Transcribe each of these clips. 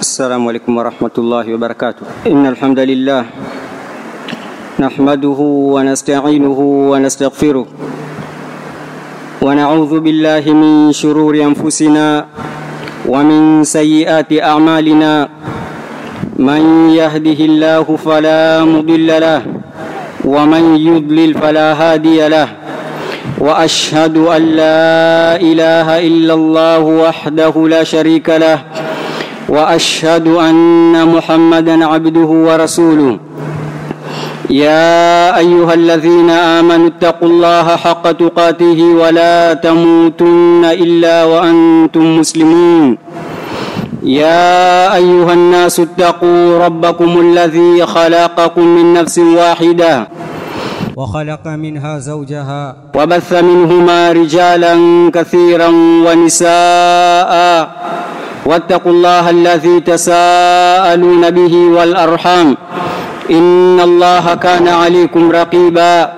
السلام عليكم ورحمة الله وبركاته إن الحمد لله نحمده ونستعينه ونستغفره ونعوذ بالله من شرور أنفسنا ومن سيئات أعمالنا من يهده الله فلا مضل له ومن يضلل فلا هادي له واشهد ان لا اله الا الله وحده لا شريك له واشهد ان محمدا عبده ورسوله يا ايها الذين امنوا اتقوا الله حق تقاته ولا تموتن الا وانتم مسلمون يا ايها الناس اتقوا ربكم الذي خلقكم من نفس واحده وخلق منها زوجها وبث منهما رجالا كثيرا ونساء واتقوا الله الذي تساءلون به والارحام ان الله كان عليكم رقيبا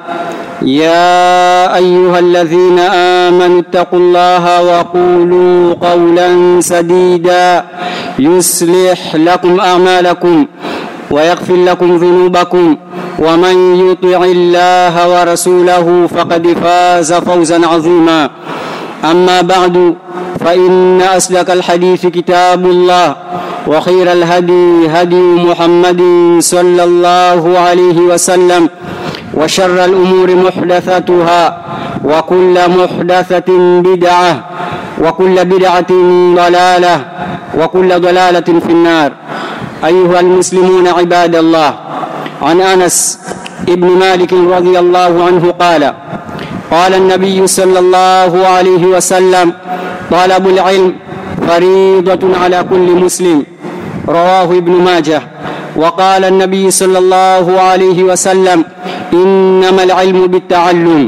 يا ايها الذين امنوا اتقوا الله وقولوا قولا سديدا يصلح لكم اعمالكم ويغفر لكم ذنوبكم ومن يطع الله ورسوله فقد فاز فوزا عظيما اما بعد فان اسلك الحديث كتاب الله وخير الهدي هدي محمد صلى الله عليه وسلم وشر الامور محدثاتها وكل محدثه بدعه وكل بدعه ضلاله وكل ضلاله في النار ايها المسلمون عباد الله عن انس ابن مالك رضي الله عنه قال قال النبي صلى الله عليه وسلم طلب العلم فريضه على كل مسلم رواه ابن ماجه وقال النبي صلى الله عليه وسلم انما العلم بالتعلم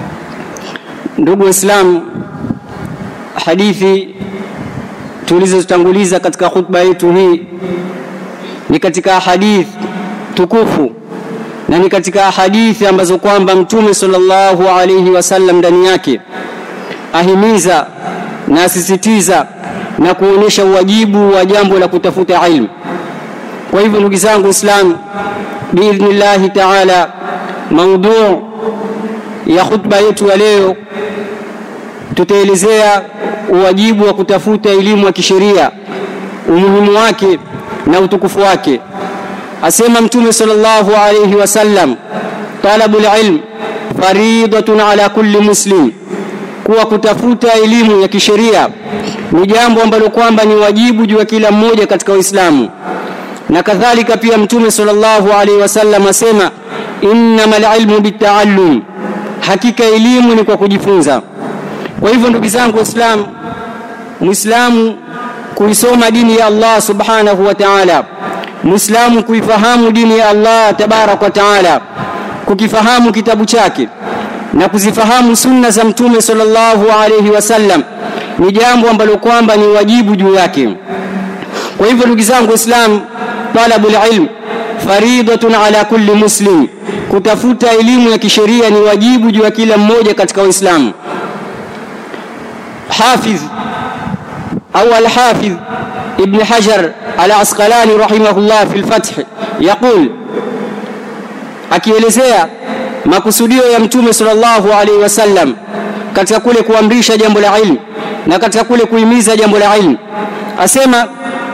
ndugu waislamu hadithi tulizotanguliza katika khutba yetu hii ni katika hadith tukufu na ni katika hadithi ambazo kwamba mtume sallallahu alayhi wasallam ndani yake ahimiza na asisitiza na kuonyesha uwajibu wa jambo la kutafuta ilmu kwa hivyo ndugu zangu islam biidhnillahi taala maudhu ya khutba yetu ya leo tutaelezea uwajibu wa kutafuta elimu ya kisheria umuhimu wake na utukufu wake asema mtume sallallahu alayhi wasallam talabul ilm faridatun ala kulli muslim kuwa kutafuta elimu ya kisheria ni jambo ambalo kwamba ni wajibu juu ya kila mmoja katika Uislamu na kadhalika pia mtume sallallahu alaihi wasallam asema innamal ilmu bitaallum hakika elimu ni kwa kujifunza kwa hivyo ndugu zangu waislamu muislamu kuisoma dini ya Allah subhanahu wa ta'ala muislamu kuifahamu dini ya Allah tabarak wa ta'ala kukifahamu kitabu chake na kuzifahamu sunna za mtume sallallahu alayhi wasallam ni jambo ambalo kwamba ni wajibu juu yake kwa hivyo ndugu zangu waislamu talabul ilm faridatun ala kulli muslim kutafuta elimu ya kisheria ni wajibu juu ya kila mmoja katika waislamu hafidh au al-hafidh ibn hajar al-asqalani rahimahullah fi al-fath yaqul akielezea makusudio ya mtume sallallahu alaihi wasallam katika kule kuamrisha jambo la ilmu na katika kule kuhimiza jambo la ilmu asema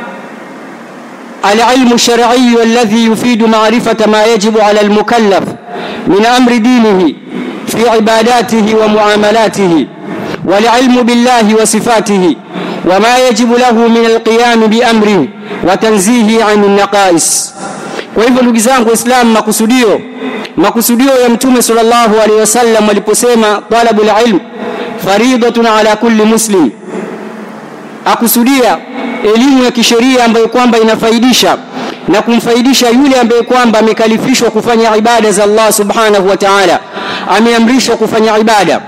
العلم الشرعي الذي يفيد معرفة ما يجب على المكلف من أمر دينه في عباداته ومعاملاته والعلم بالله وصفاته وما يجب له من القيام بأمره وتنزيه عن النقائص وإذا ndugu zangu Islam makusudio makusudio ya mtume sallallahu alaihi wasallam aliposema talabul ilm faridatun ala kulli muslim akusudia elimu ya kisheria ambayo kwamba inafaidisha na kumfaidisha yule ambaye kwamba amekalifishwa kufanya ibada za Allah subhanahu wa ta'ala ameamrishwa kufanya ibada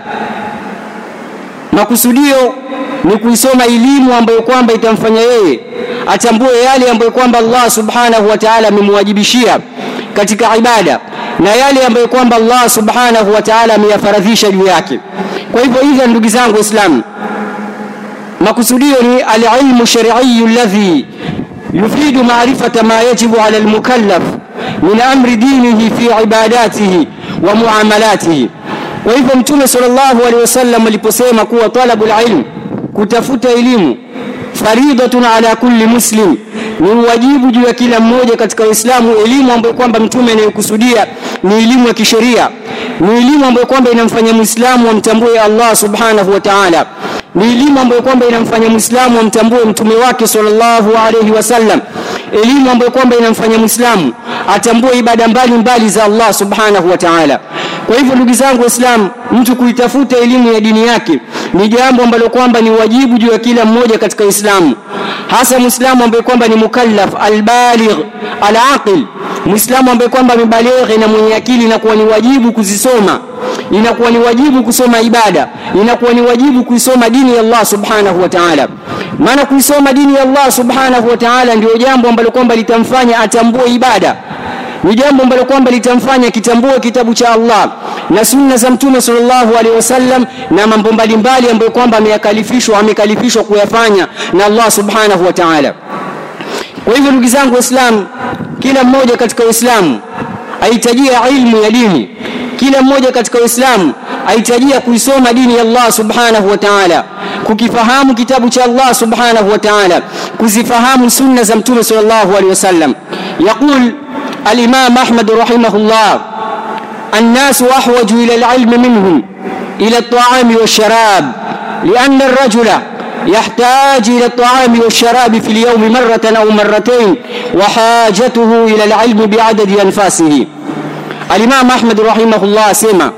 makusudio ni kuisoma elimu ambayo kwamba itamfanya yeye atambue yale ambayo kwamba Allah subhanahu wa ta'ala amemwajibishia katika ibada na yale ambayo kwamba Allah subhanahu wa ta'ala ameyafaradhisha juu yake kwa hivyo hivyo ndugu zangu waislamu makusudio ni alilmu shar'iyyu alladhi yufidu maarifata ma yajibu ala almukallaf min amri dinihi fi ibadatihi wa muamalatihi kwa hivyo mtume sallallahu alaihi wasallam aliposema kuwa talabul ilm kutafuta elimu faridatun ala kulli muslim ni wajibu juu ya kila mmoja katika Uislamu elimu ambayo kwamba mtume anayokusudia ni elimu ya kisheria ni elimu ambayo kwamba inamfanya Muislamu amtambue Allah subhanahu wa ta'ala ni elimu ambayo kwamba inamfanya Muislamu amtambue mtume wake sallallahu alayhi wasallam elimu ambayo kwamba inamfanya Muislamu atambue ibada mbalimbali za Allah subhanahu wa ta'ala kwa hivyo ndugu zangu waislamu mtu kuitafuta elimu ya dini yake ni jambo ambalo kwamba ni wajibu juu ya kila mmoja katika Uislamu hasa muislamu ambaye kwamba ni mukallaf albaligh alaqil muislamu ambaye kwamba amebalighi na mwenye akili inakuwa ni wajibu kuzisoma inakuwa ni wajibu kusoma ibada inakuwa ni wajibu kuisoma dini ya Allah subhanahu wa ta'ala maana kuisoma dini ya Allah subhanahu wa ta'ala ndio jambo ambalo kwamba litamfanya atambue ibada ni jambo ambalo kwamba litamfanya kitambue kitabu cha Allah na sunna za mtume sallallahu alaihi wasallam na mambo mbalimbali ambayo kwamba ameyakalifishwa amekalifishwa kuyafanya na Allah subhanahu wa ta'ala kwa hivyo ndugu zangu waislamu kila mmoja katika uislamu ahitajia ilmu ya dini kila mmoja katika uislamu ahitajia kuisoma dini ya Allah subhanahu wa ta'ala kukifahamu kitabu cha Allah subhanahu wa ta'ala kuzifahamu sunna za mtume sallallahu alaihi wasallam yaqul الإمام أحمد رحمه الله الناس أحوج إلى العلم منهم إلى الطعام والشراب لأن الرجل يحتاج إلى الطعام والشراب في اليوم مرة أو مرتين وحاجته إلى العلم بعدد أنفاسه الإمام أحمد رحمه الله سمع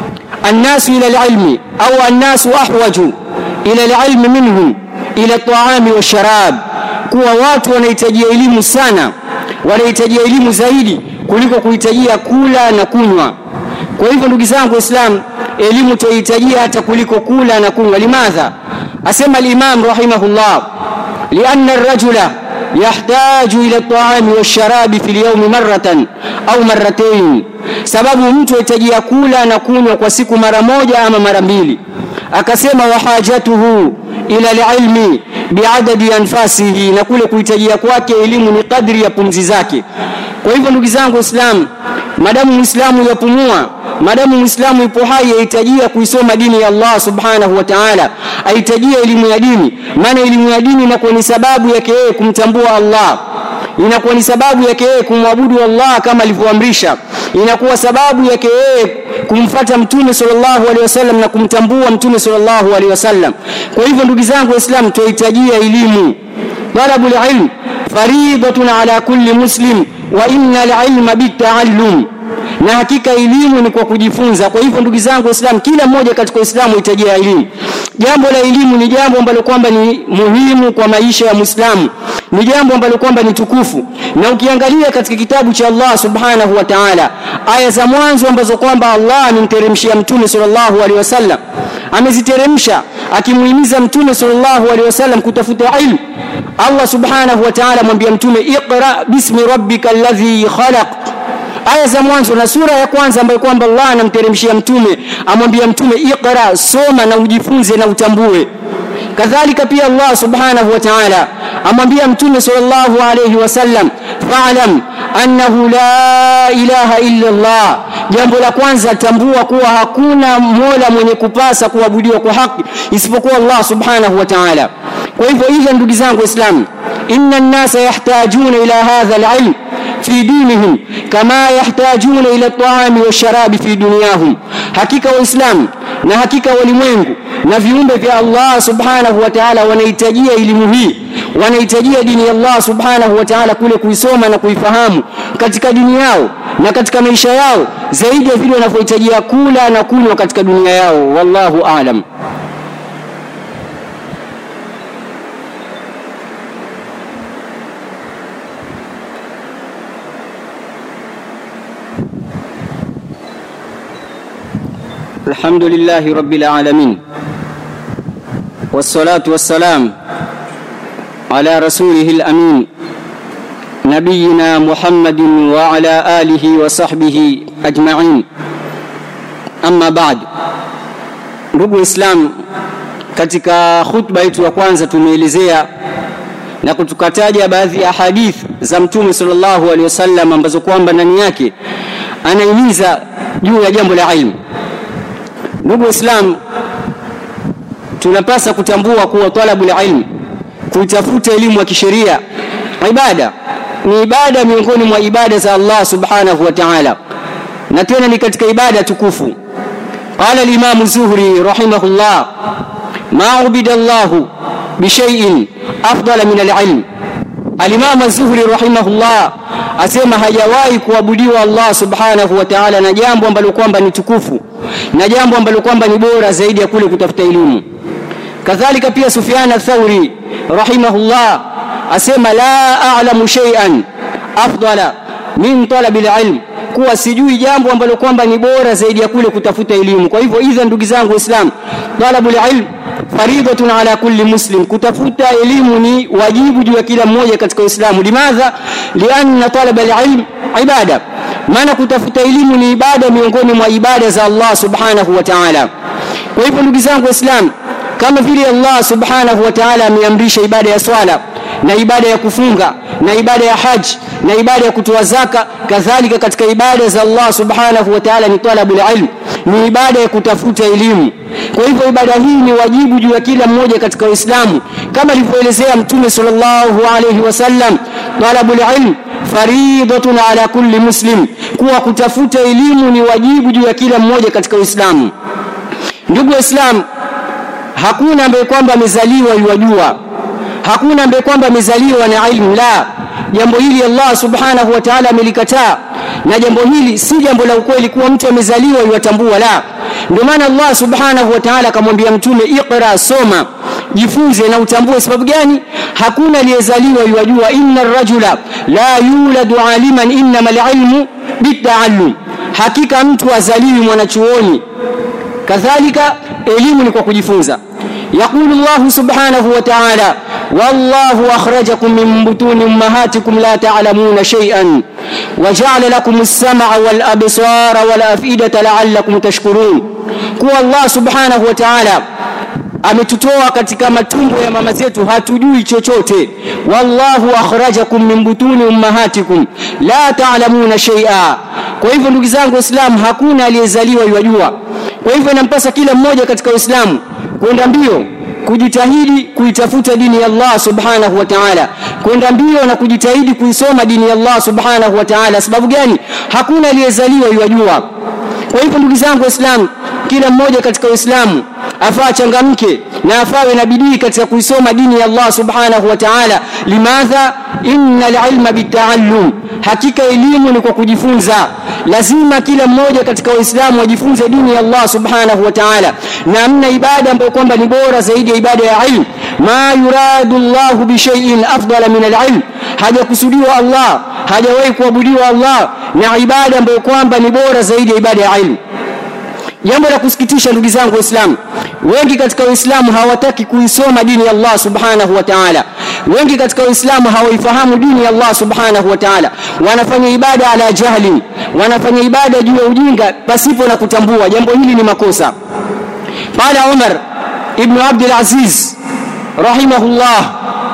الناس إلى العلم أو الناس أحوج إلى العلم منهم إلى الطعام والشراب kuwa watu wanahitajia elimu sana wanahitajia elimu zaidi kuliko kuhitajia kula na kunywa kwa hivyo ndugu zangu waislamu elimu tuhitajia hata kuliko kula na kunywa limadha asema al-imam rahimahullah lianna ar-rajula yahtaju ila at-ta'ami wash-sharabi fi al-yawm marratan au marratayn sababu mtu ahitajia kula na kunywa kwa siku mara moja ama mara mbili akasema wahajatuhu ila al-ilmi biadadi anfasihi na kule kuhitajia kwake elimu ni kadri ya pumzi zake kwa hivyo ndugu zangu waislamu madamu muislamu yapumua madamu muislamu ipo hai ahitajia kuisoma dini ya Allah subhanahu wa ta'ala ahitajia elimu ya dini maana elimu ya dini inakuwa ni sababu yake yeye kumtambua Allah inakuwa ni sababu yake yeye kumwabudu Allah kama alivyoamrisha inakuwa sababu yake yeye kumfata mtume sallallahu alaihi wasallam na kumtambua mtume sallallahu alaihi wasallam kwa hivyo ndugu zangu waislamu tuhitajia elimu talabul ilm faridatun ala kulli muslim wa innal ilma bitaallum na hakika elimu ni kwa kujifunza kwa hivyo ndugu zangu waislamu kila mmoja katika uislamu hitajia elimu jambo la elimu ni jambo ambalo kwamba ni muhimu kwa maisha ya muislamu ni jambo ambalo kwamba ni tukufu na ukiangalia katika kitabu cha Allah subhanahu wa ta'ala aya za mwanzo ambazo kwamba Allah amemteremshia mtume sallallahu alaihi wasallam ameziteremsha akimuhimiza mtume sallallahu alaihi wasallam kutafuta ilmu Allah subhanahu wa ta'ala mwambia mtume iqra bismi rabbika alladhi khalaq aya za mwanzo na sura ya kwanza ambayo kwamba Allah anamteremshia mtume amwambia mtume iqra soma na ujifunze na utambue kadhalika pia Allah subhanahu wa ta'ala amwambia mtume sallallahu alayhi wasallam fa'lam annahu la ilaha illa Allah jambo la kwanza tambua kuwa hakuna mola mwenye kupasa kuabudiwa kwa haki isipokuwa Allah subhanahu wa ta'ala kwa hivyo hivyo ndugu zangu waislamu inna an-nasa yahtajuna ila hadha al-ilm fi dinihim kama yahtajuna ila at-ta'ami wash-sharabi fi dunyahum hakika waislamu na hakika walimwengu na viumbe vya Allah subhanahu wa ta'ala wanahitajia elimu hii wanahitajia dini ya Allah subhanahu wa ta'ala kule kuisoma na kuifahamu katika dini yao na katika maisha yao zaidi ya vile wanavyohitajia kula na kunywa katika dunia yao wallahu aalam الحمد لله رب العالمين والصلاة والسلام على رسوله الأمين نبينا محمد وعلى آله وصحبه أجمعين أما بعد ndugu islam katika khutba yetu ya kwanza tumeelezea na kutukataja baadhi ya hadith za mtume sallallahu alaihi wasallam ambazo kwamba ndani yake anahimiza juu ya jambo la ilmu ndugu waislamu tunapasa kutambua kuwa talabu ilm kuitafuta elimu ya kisheria ibada ni ibada miongoni mwa ibada za Allah subhanahu wa ta'ala na tena ni katika ibada tukufu qala al-imam zuhri rahimahullah ma ubida Allah bishay'in afdala min al-ilm al-imam zuhri rahimahullah asema hajawahi kuabudiwa Allah subhanahu wa ta'ala na jambo ambalo kwamba ni tukufu na jambo ambalo kwamba ni bora zaidi ya kule kutafuta elimu kadhalika pia Sufyan ath-Thauri rahimahullah asema la a'lamu shay'an afdala min talabi al-ilm kuwa sijui jambo ambalo kwamba ni bora zaidi ya kule kutafuta elimu kwa hivyo idha ndugu zangu waislamu talabu al-ilm faridatun ala kulli muslim kutafuta elimu ni wajibu juu ya kila mmoja katika uislamu limadha lianna talaba al-ilm ibada maana kutafuta elimu ni ibada miongoni mwa ibada za Allah subhanahu wa ta'ala kwa hivyo ndugu zangu waislamu kama vile Allah subhanahu wa ta'ala ameamrisha ibada ya swala na ibada ya kufunga na ibada ya haji na ibada ya kutoa zaka kadhalika katika ibada za Allah subhanahu wa ta'ala ni talabul ilm ni ibada ya kutafuta elimu kwa hivyo ibada hii ni wajibu juu ya kila mmoja katika Uislamu kama alivyoelezea Mtume sallallahu alayhi wasallam talabul ilm faridatun ala kulli muslim kuwa kutafuta elimu ni wajibu juu ya kila mmoja katika Uislamu ndugu waislamu hakuna ambaye kwamba amezaliwa yuwajua hakuna ambaye kwamba amezaliwa na ilmu la jambo hili Allah subhanahu wa ta'ala amelikataa na jambo hili si jambo la ukweli kuwa mtu amezaliwa yuwatambua la ndio maana Allah subhanahu wa ta'ala akamwambia mtume iqra soma jifunze na utambue sababu gani hakuna aliyezaliwa yuwajua inna rajula la yuladu aliman innama alilmu bitaallum hakika mtu azaliwi mwanachuoni kadhalika elimu ni kwa kujifunza يقول الله سبحانه وتعالى والله أخرجكم من بطون أمهاتكم لا تعلمون شيئا وجعل لكم السمع والأبصار والأفئدة لعلكم تشكرون كو الله سبحانه وتعالى ametutoa katika matumbo ya mama zetu hatujui chochote wallahu akhrajakum min butuni ummahatikum la ta'lamuna shay'a kwa hivyo ndugu zangu waislamu hakuna aliyezaliwa yajua kwa hivyo inampasa kila mmoja katika uislamu kwenda mbio kujitahidi kuitafuta dini ya Allah subhanahu wa ta'ala kwenda mbio na kujitahidi kuisoma dini ya Allah subhanahu wa ta'ala sababu gani hakuna aliyezaliwa yajua kwa hivyo ndugu zangu waislamu kila mmoja katika uislamu afaa changamke na afawe na bidii katika kuisoma dini ya Allah subhanahu wa ta'ala limadha innal ilma bitaallum hakika elimu ni kwa kujifunza lazima kila mmoja katika waislamu wajifunze dini ya Allah subhanahu wa ta'ala na amna ibada ambayo kwamba ni bora zaidi ya ibada ya ilmu ma yuradu Allah bi shay'in afdala min al-ilm hajakusudiwa Allah hajawahi kuabudiwa Allah na ibada ambayo kwamba ni bora zaidi ya ibada ya ilmu jambo la kusikitisha ndugu zangu waislamu wengi katika waislamu hawataki kuisoma dini ya Allah subhanahu wa ta'ala wengi katika waislamu hawaifahamu dini ya Allah subhanahu wa ta'ala wanafanya ibada ala jahli wanafanya ibada juu ya ujinga pasipo na kutambua jambo hili ni makosa qala Umar ibn Abdul Aziz rahimahullah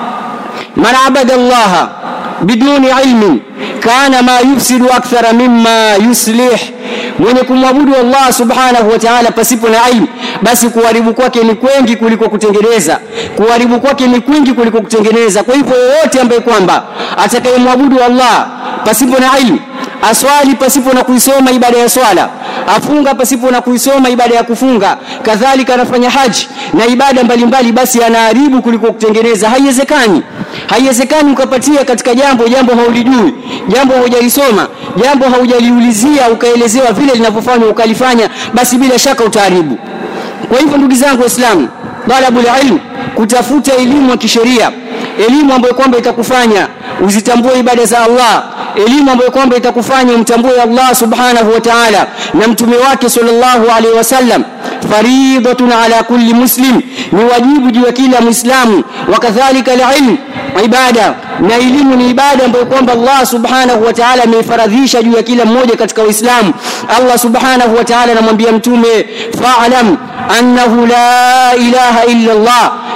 man abada Allah biduni ilmin kana ma yufsidu akthara mimma yuslih mwenye kumwabudu Allah subhanahu wa ta'ala pasipo na ilmu basi kuharibu kwake ni kwengi kuliko kutengeneza kuharibu kwake ni kwingi kuliko kutengeneza kwa hivyo yoyote ambaye kwamba atakayemwabudu Allah pasipo na ilmu aswali pasipo na kuisoma ibada ya swala afunga pasipo na kuisoma ibada ya kufunga kadhalika anafanya haji na ibada mbalimbali basi anaharibu kuliko kutengeneza haiwezekani haiwezekani ukapatia katika jambo jambo haulijui jambo haujalisoma jambo haujaliulizia ukaelezewa vile linavyofanywa ukalifanya basi bila shaka utaharibu kwa hivyo ndugu zangu waislamu talabul ilm kutafuta elimu ya kisheria elimu ambayo kwamba itakufanya uzitambue ibada za Allah elimu ambayo kwamba itakufanya umtambue Allah subhanahu wa ta'ala na mtume wake sallallahu alaihi wasallam faridatun ala kulli muslim ni wajibu juu ya kila muislamu wakadhalika alilm ibada na elimu ni ibada ambayo kwamba Allah subhanahu wa ta'ala ameifaradhisha juu ya kila mmoja katika Uislamu Allah subhanahu wa ta'ala anamwambia mtume fa'lam annahu la ilaha illa Allah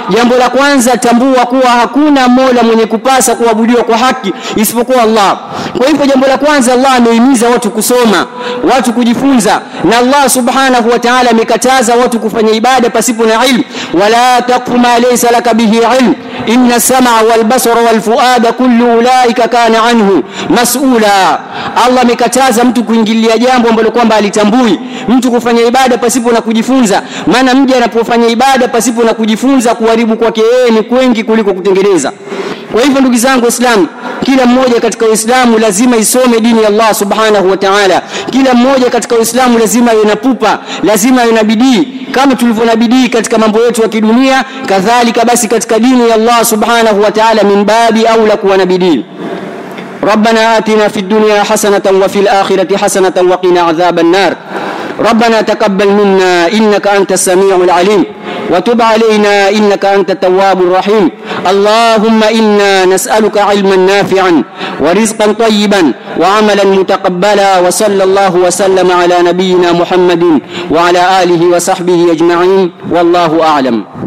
jambo la kwanza tambua kuwa hakuna mola mwenye kupasa kuabudiwa kwa haki isipokuwa Allah kwa hivyo jambo la kwanza Allah amehimiza watu kusoma watu kujifunza na Allah subhanahu wa ta'ala amekataza watu kufanya ibada pasipo na ilmu wala taqfu ma laysa laka bihi ilm inna sam'a wal basara wal fuada kullu ulaika kana anhu mas'ula Allah amekataza mtu kuingilia jambo ambalo kwamba alitambui mtu kufanya ibada pasipo na kujifunza maana mja anapofanya ibada pasipo na kujifunza kuharibu kwake yeye ni kwengi kuliko kutengeneza kwa hivyo ndugu zangu waislamu kila mmoja katika uislamu lazima isome dini ya Allah subhanahu wa ta'ala kila mmoja katika uislamu lazima awe na pupa lazima awe na bidii kama tulivyo na bidii katika mambo yetu ya kidunia kadhalika basi katika dini ya Allah subhanahu wa ta'ala min babi aula kuwa na bidii ربنا آتنا في الدنيا حسنة وفي الآخرة حسنة وقنا عذاب النار ربنا تقبل منا إنك أنت السميع العليم وتب علينا إنك أنت التواب الرحيم اللهم إنا نسألك علما نافعا ورزقا طيبا وعملا متقبلا وصلى الله وسلم على نبينا محمد وعلى آله وصحبه أجمعين والله أعلم